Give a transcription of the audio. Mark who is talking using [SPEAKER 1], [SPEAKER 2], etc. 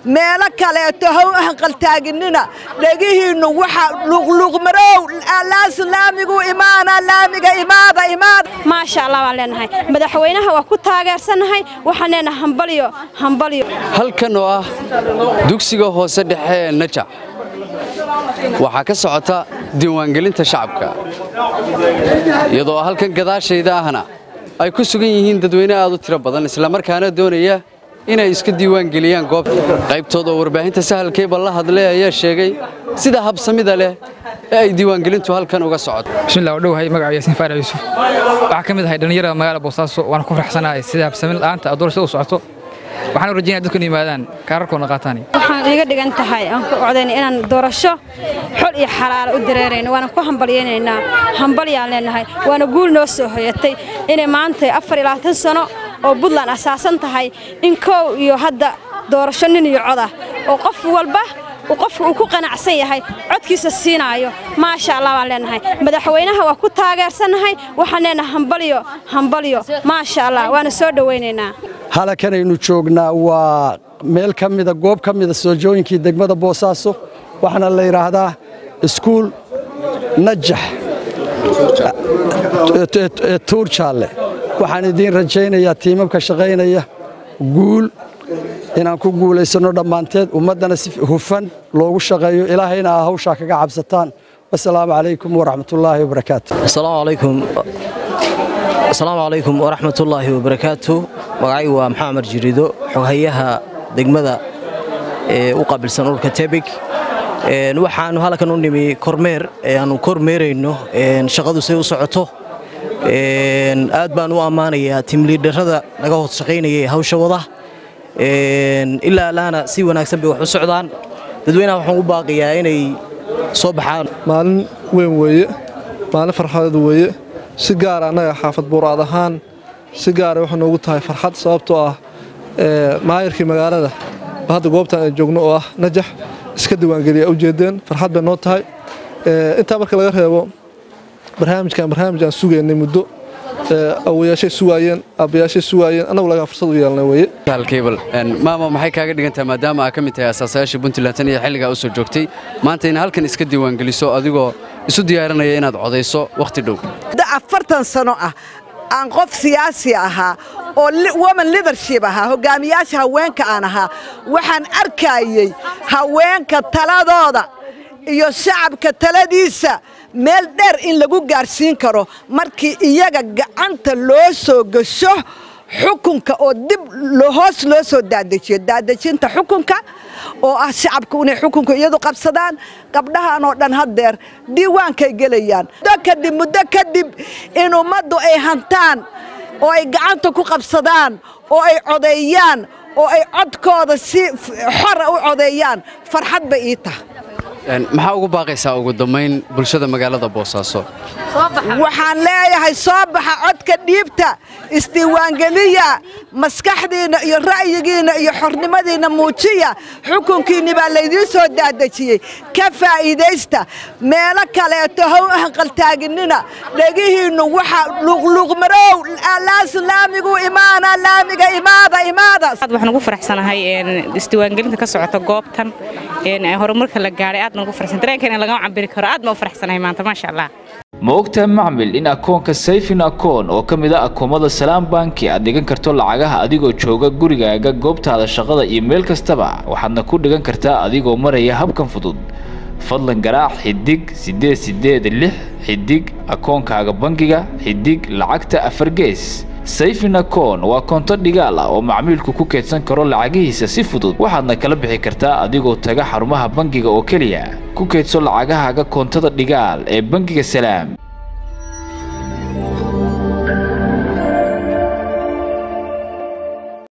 [SPEAKER 1] meelo kaleeto how hanqaltaaginina dhegihiinnu waxa luqluuqmarow laamigu imaana laamiga imaada imaada
[SPEAKER 2] maasha allah baan leenahay madaxweynaha waa ku taageersannahay waxaan leenahay hambalyo hambalyo
[SPEAKER 3] halkan oo ah dugsiga hoose dhexe ee najac waxaa ka socota diiwaangelinta shacabka iyadoo halkan gadaashayda ahna ay ku sugan yihiin dadweyne aad u tiro badan islamarkaana doonaya inay iska diiwaangeliyaan goobta qaybtood oo warbaahinta sahalkeyba la hadlay ayaa sheegay sida habsamida leh ee ay diiwaangelintu halkan uga socoto
[SPEAKER 4] bismillah waa dhowahay magaca yaasiin faarac yuusuf waxaa ka mid ahay dhallinyarada magaalada boosaaso waana ku faraxsanahay sida habsamin la'aanta adoorashada u socoto waxaan u rajaynaya dadku in yimaadaan kaararkoodna qaataan
[SPEAKER 2] waxaan iga dhigan tahay aan ku codayna inaan doorasho xol iyo xalaalo u dareerayno waana ku hambalyaynaynaa hambalyaan leenahay waana guul noo soo hoyatay inay maanta afar iyo labaatan sano oo buntland asaasan tahay in kow iyo hadda doorasho nin iyo cod ah oo qof walba qofka uu ku qanacsan yahay codkiisa siinaayo maasha allah baan leenahay madaxweynaha waa ku taageersannahay waxaan leenahay hambalyo hambalyo maasha allah waana soo dhowaynaynaa
[SPEAKER 5] halkanaynu joognaa waa meel ka mida goob ka mida soojooyinkii degmada boosaaso waxaana la yidhaahdaa iskuul najax tuur jaalle waxaan idiin rajaynayaa tiimamka shaqaynaya guul inaan ku guulaysanno dhammaanteed ummaddana si hufan loogu shaqeeyo ilaahayna aa hawshaa kaga cabsataan wasalaamu calaykum waraxmatullaahi wabarakaatu
[SPEAKER 6] asalaamu calaykum waraxmatullaahi wabarakaatu magacaygu waa maxamed jirido xoghayaha degmada ee u qaabilsan ururka tebig waxaannu halkan u nimi kormeer aannu kormeerayno shaqadu say u socoto aad baan u ammaanayaa timliidharrada naga hoos shaqaynaya ee hawsha wada ilaa alaana si wanaagsan bay wax u socdaan dadweynaha waxaan u baaqiyaa inay soo baxaan
[SPEAKER 7] maalin weyn weeye maalin farxadeed weeye si gaara annaga xaafad buuraad ahaan si gaara waxay noogu tahay farxad sababtoo ah maayirkii magaalada ba hadda goobtan ay joogno oo ah najax iska diiwaangeliya ujeedeen farxad bay noo tahay intaa marka laga reebo barnaamijkan barnaamij aan sugaynay muddo awayaashay sugaayeen aabbayaashay sugaayeen annagu lagaa fursad u yeelnay weeye
[SPEAKER 3] halkeybal maama maxay kaaga dhigan tahay maadaama aa ka mid tahay asaasayaasha puntland tan iyo xilligaa u soo joogtay maanta ina halkan iska diiwaangeliso adigoo isu diyaarinaya inaad codayso wakhti dhow
[SPEAKER 1] afartan sano ah aan qof siyaasi ahaa oo woman lidership ahaa hogaamiyaasha haweenka aan ahaa waxaan arkayey haweenka taladooda iyo shacabka taladiisa meel dheer in lagu gaarsiin karo markii iyaga gacanta loo soo gasho xukunka oo dib hoos loo soo daadajiyo daadejinta xukunka oo ah shacabku inay xukunka iyadu qabsadaan gabdhahan oo dhan haddeer diiwaankay gelayaan muddo kadib muddo kadib in ummaddu ay hantaan oo ay gacanta ku qabsadaan oo ay codeeyaan oo ay codkooda si xora u codeeyaan farxad bay ii tahay
[SPEAKER 3] maxaa ugu baaqaysaa ugu dambayn bulshada magaalada boosaaso
[SPEAKER 1] waxaan leeyahay soo baxa codka dhiibta isdiiwaangeliya maskaxdiinna iyo ra'yigiinna iyo xornimadiinna muujiya xukunkiinni baa laydiin soo daadejiyey ka faa'iidaysta meelo kaleeto how hanqaltaaginina dhegihiinnu waxa luqluuqmarow laamigu imaana laamiga imaada imaada
[SPEAKER 8] waxaan ugu faraxsanahay isdiiwaangelinta ka socota goobtan horumarka la gaadhay aad baan ugu faraxsan dareenkeena lagama cabiri karo aad baan u faraxsanahay maanta maasha allah
[SPEAKER 9] ma ogtahay macmil in akoonka sayfin akoon oo ka mid ah akoomada salaam banki aad dhigan karto lacagaha adigoo jooga gurigaaga goobtaada shaqada iyo meel kastaba waxaadna ku dhigan kartaa adigoo maraya habkan fudud fadlan garaac xidig siddeed siddeed lix xidig akoonkaaga bangiga xidig lacagta afar gees sayfin akoon waa koonto dhigaal ah oo macmiilku ku keedsan karo lacagihiisa si fudud waxaadna kala bixi kartaa adigoo taga xarumaha bangiga oo keliya ku keedso lacagahaaga koontada dhigaal ee bangiga salaam